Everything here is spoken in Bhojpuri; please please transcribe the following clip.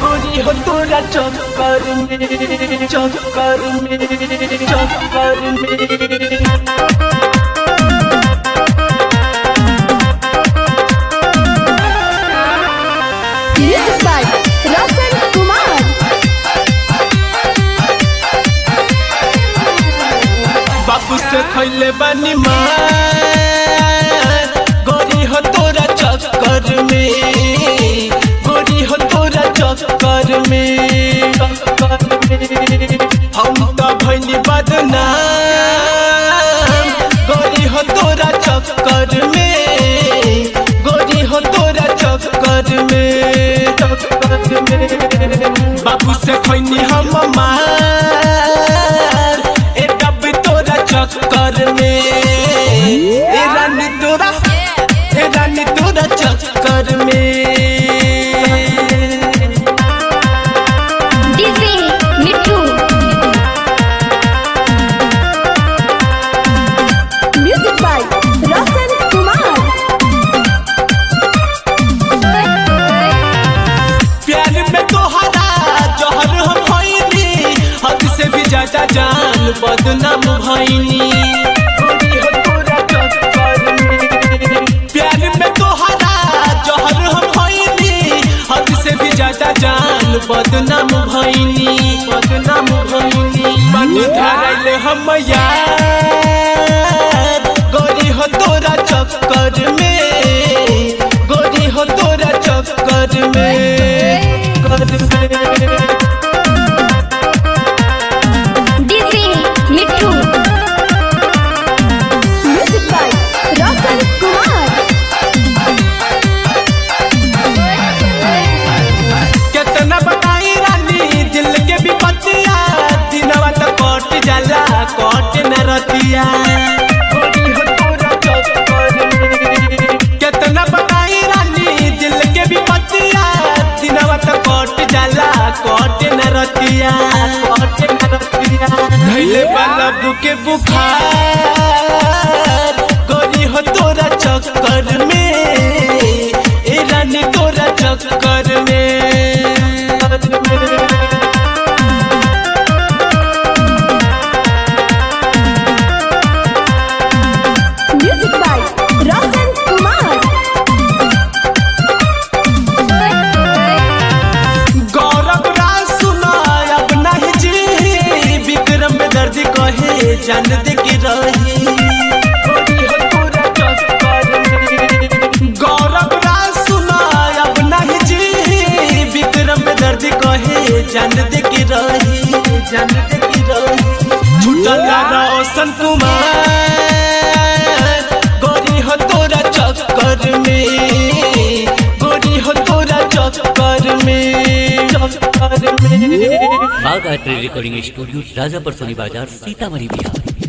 गोरी हो तोरा चक्कर में चक्कर में चक्कर में Music by Roshan Kumar. बाबू से खैले बानी मार गोरी हो तोरा चक्कर में गोरी हो तोरा चक्कर में चक्कर में हम तो भैली बदनाम गोरी हो तोरा चक्कर में गोरी हो तोरा चक्कर में चक्कर में बाबू से खैनी हम मार ए डब तोरा चक्कर में ए रानी तोरा ए रानी तोरा चक्कर में DJ Mittu. Music by Roshan Kumar. प्यार में तोहरा जहर हम भइनी हद से भी ज्यादा जान बदनाम भइनी गोरी हो तोरा चक्कर में। प्यार में तोहरा जहर हम भइनी हद से भी ज्यादा जान बदनाम भइनी बदनाम भइनी मन धरल हम यार गोरी हो तोरा चक्कर में गोरी हो तोरा चक्कर में कर में DJ Mittu. Music by Roshan Kumar. कितना बताई रानी दिल के विपत्तिया दिनवा तो कट जाला कट न रतिया गोरी हो तोरा चक्कर में। कितना बताई रानी दिल के विपत्तिया दिनवा तो कट जाला कट न रतिया कट न रतिया धैले वाला बुके बुखार गोरी हो तोरा चक्कर में ए रानी तोरा चक्कर में Music by Roshan Kumar. गौरव राज सुना अब नहीं जी विक्रम में दर्द कहे जान दे के रही गोरी हो तोरा चक्कर में। गौरव राज सुना अब नहीं जी विक्रम में दर्द कहे जान दे के रही जान दे के रही छुटल रोशन कुमार गोरी हो तोरा चक्कर में गोरी हो तोरा चक्कर में चक्कर में Bagh art recording studio Rajapar Soni बाजार सीतामढ़ी बिहार